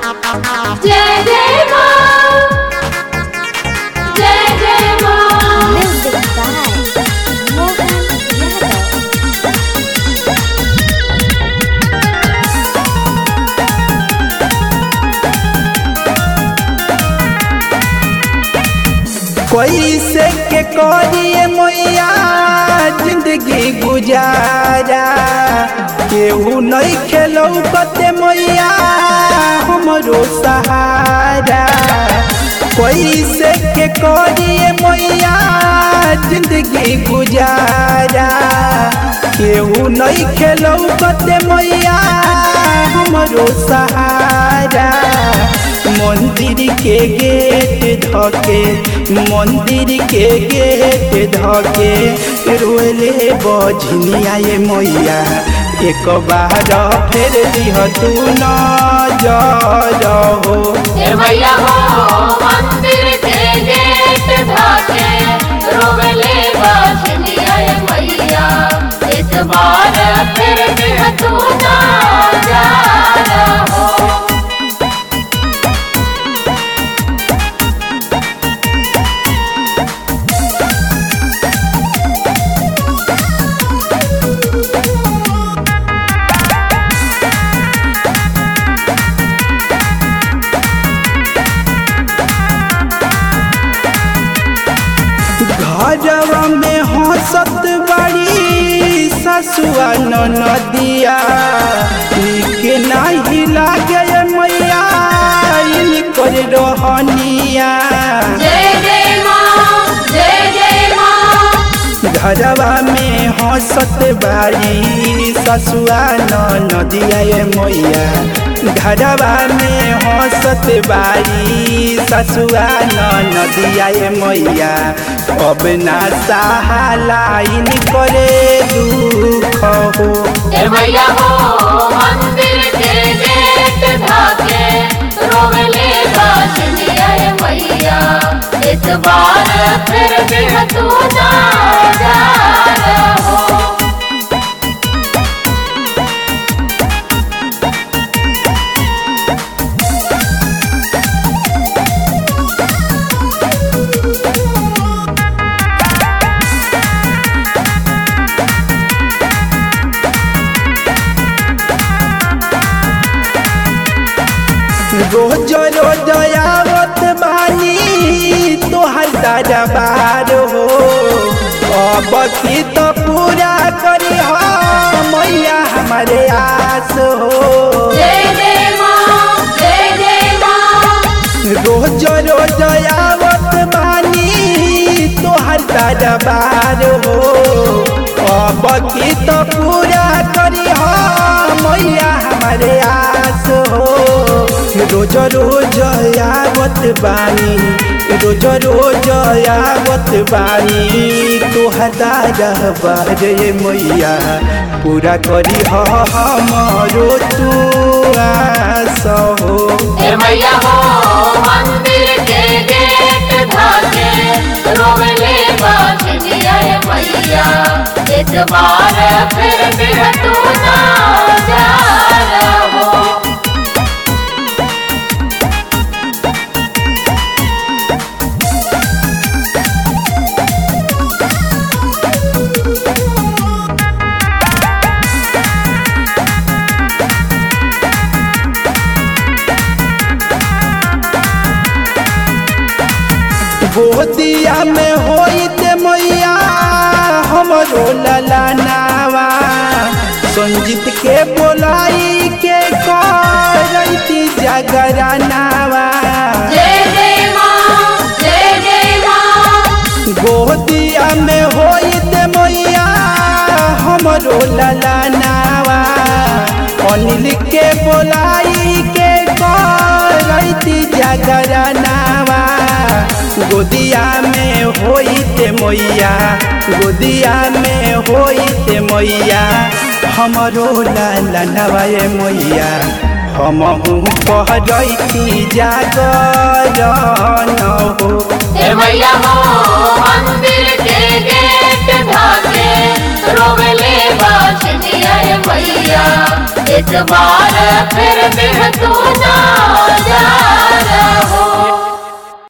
जय जय माँ जय जय माँ Music by Mohan Yadav. कैसे के करिए मैया जिंदगी गुजारा केहू नहीं खेलो कते मैया हमरो सहारा कैसे के करिए मैया जिंदगी गुजारा केहू नहीं खेलो कते मैया हमरो सहारा मंदिर के गेट धके मंदिर के गेट धके रोले बजनिया ये मैया एक बार फेर दिह तू न हो हे भैया हो मंदिर के गेट धाके रोवले बाजनिया ये मैया एक बार फिर देह तू ना जा हो घरवा में हंसत बड़ी ससुआ नदिया निक नहीं लागे मैया इनकर रहनिया जय जय माँ जय जय माँ घरवा में हंसत बारी ससुआ नदिया ये मैया घरवा में हंसत बारी ससुआ नदिया ये मैया अब ना सहालाइन करे दुख हो हे भैया हो मंदिर के गेट धाके रोवले बाजनिया ये मैया एक बार फिर देह तू ना जा हो रोज रोज आवत बानी तोहर दरबार हो अब की तो पूरा करी हो मैया हमारे आस हो जय जय माँ जय जय माँ रोज रोज आवत बानी तोहर दरबार हो अब की तो पूरा करी हो मैया हमारे आस हो रोज रोज आवत बानी रोज रोज आवत बानी तोहर दरबार ये मैया पूरा करी हो हमरो तू आस हो हे भैया हो मंदिर के गेट धाके रोवले बाजनिया ये मैया एक बार फिर देह तू ना जा हो गोदिया में होइत मैया हमरो ललनावा संजीत के बोलाई के करती जगरनावा जय जय माँ जय जय माँ गोदिया में होइत मैया हमरो ललनावा अनिल के बोलाई के करती जगरनावा गोदिया में होइत मैया गोदिया में होइत मैया हमरो ललनवा ये मैया हमहू कहरती जागरण हो हे भैया हो मंदिर के गेट धाके रोवले बाजनिया ये मैया एक बार फिर देह तू